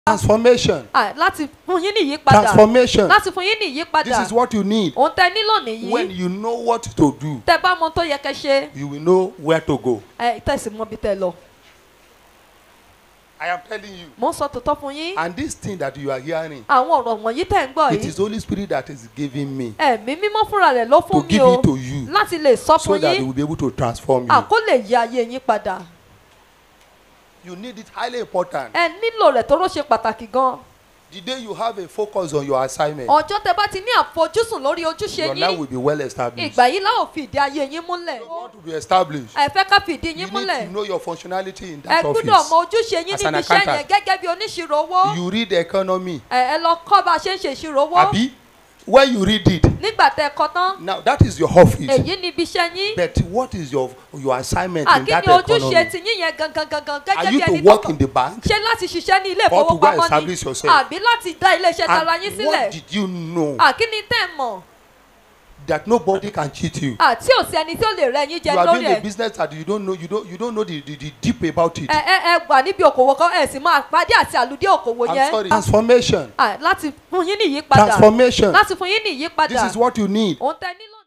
Transformation. à, láti fún yín ní ìyípadà Transformation. láti fún yín ní This ìyípadà is what you need. òun tẹ nílò nìyí When you know what to do, tẹ bá mọ tó yẹ kẹ ṣe you will know where to go. ẹ tẹ̀sí mọ bí tẹ lọ I am telling you. mo ń sọ tòótọ́ fún yín And this thing that you are hearing, àwọn ọ̀rọ̀ wọ̀nyí tẹ̀ ń gbọ́ it yìí is Holy Spirit that is giving me ẹ̀mí mímọ́ fúnra rẹ̀ ló to fún mi give o it to you láti lè sọ so fún that it yín will be able to transform you. àkó lè yí ayé yín padà You need it highly important. ẹ nílò rẹ̀ tó ló ṣe pàtàkì gan The day you have a focus on your assignment, ọjọ́ tẹ bá ti ní àfojúsùn lórí ojúṣe your life yín will be well established. ìgbà yìí láò fi ìdí ayé yín múlẹ̀ You want to be established. ẹ fẹ́ ká fi ìdí You yín need múlẹ̀ to know your functionality in ẹ that gbúdọ̀ mọ office. ojúṣe yín As an níbi iṣẹ́ yẹn accountant. gẹ́gẹ́ bí oníṣirò owó You read economy. ẹ ẹ lọ kọ́ bá a ṣe ń ṣe ìṣirò owó Abi, when you read it, nígbà tẹ kọ tán now that is your office. èyí ni ibi iṣẹ́ yín But what is your your assignment in àkíní that ojúṣe economy? ti yín yẹn gangan gangan Are gẹ́gẹ́ you bí to ẹni work tó in the bank? ṣe láti ṣiṣẹ́ ní ilé Or to go and ìfowópamọ́ establish ni yourself? àbí láti dá ilé iṣẹ́ tara yín And sílẹ̀ what did you know àkíní tẹ̀ mọ̀ that nobody can cheat you? àti òsì ẹni tí ó lè rẹ yín jẹ You are lórí doing a ẹ̀ business that you don't know. You don't you don't know the the, the deep about it. ẹ ẹ ẹ wà níbi òkòwò kan ẹ sì máa pàdé àti àlùdí òkòwò I'm yẹn sorry. Transformation. À, láti fún yín ní ìyípadà Transformation. láti fún yín ní ìyípadà This is what you need. òun tẹ nílò